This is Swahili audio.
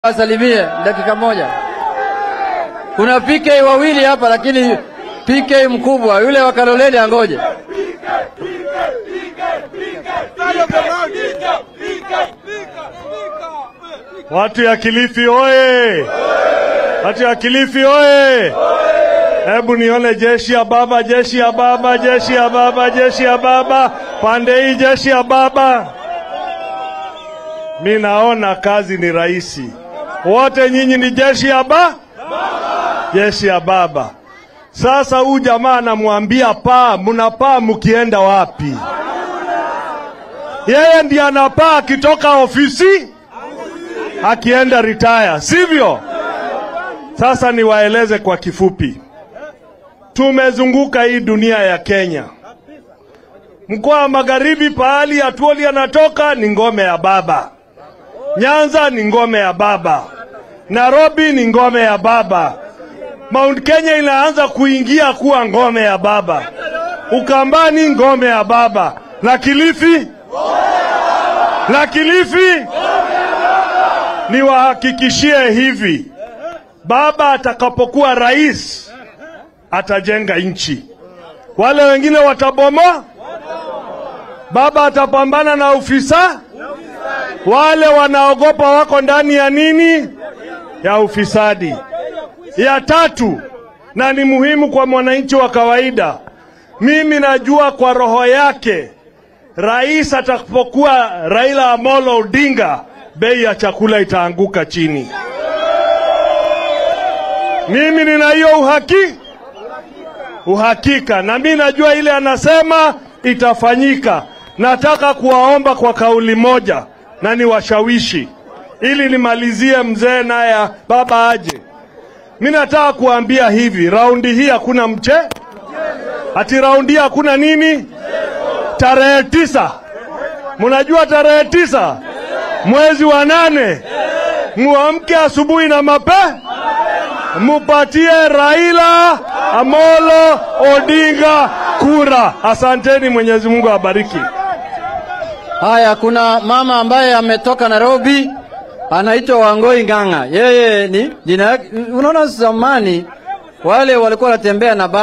Wasalimie dakika moja. Kuna PK wawili hapa, lakini PK mkubwa yule wa Kaloleni angoje. Watu ya Kilifi oye! Watu ya Kilifi oye! Hebu nione jeshi ya baba, jeshi ya baba, jeshi ya baba, jeshi ya baba, pande hii jeshi ya baba. Mi naona kazi ni rahisi. Wote nyinyi ni jeshi ya ba jeshi ya baba. Sasa huyu jamaa anamwambia paa, mnapaa mkienda wapi? Yeye ndiye anapaa akitoka ofisi akienda retire, sivyo? Sasa niwaeleze kwa kifupi, tumezunguka hii dunia ya Kenya. Mkoa wa Magharibi, pahali Atuoli anatoka ni ngome ya baba. Nyanza ni ngome ya baba. Nairobi ni ngome ya baba. Mount Kenya inaanza kuingia kuwa ngome ya baba. Ukambani ngome ya baba. Na Kilifi? Na Kilifi? Niwahakikishie hivi, baba atakapokuwa rais atajenga nchi, wale wengine watabomoa. Baba atapambana na ufisa, wale wanaogopa wako ndani ya nini? Ya ufisadi. Ya tatu, na ni muhimu kwa mwananchi wa kawaida, mimi najua kwa roho yake, rais atakapokuwa Raila Amolo Odinga, bei ya chakula itaanguka chini. Mimi nina hiyo uhaki uhakika, na mimi najua ile anasema itafanyika. Nataka kuwaomba kwa kauli moja na niwashawishi, ili nimalizie mzee naye baba aje. Mimi nataka kuambia hivi, raundi hii hakuna mche, ati raundi hii hakuna nini. Tarehe tisa, mnajua tarehe tisa mwezi wa nane, muamke asubuhi na mape, mupatie Raila Amolo Odinga kura. Asanteni, Mwenyezi Mungu awabariki. Haya, kuna mama ambaye ametoka Nairobi anaitwa Wangoi Ng'ang'a. Yeye ni jina yake, unaona, zamani wale walikuwa wanatembea na baba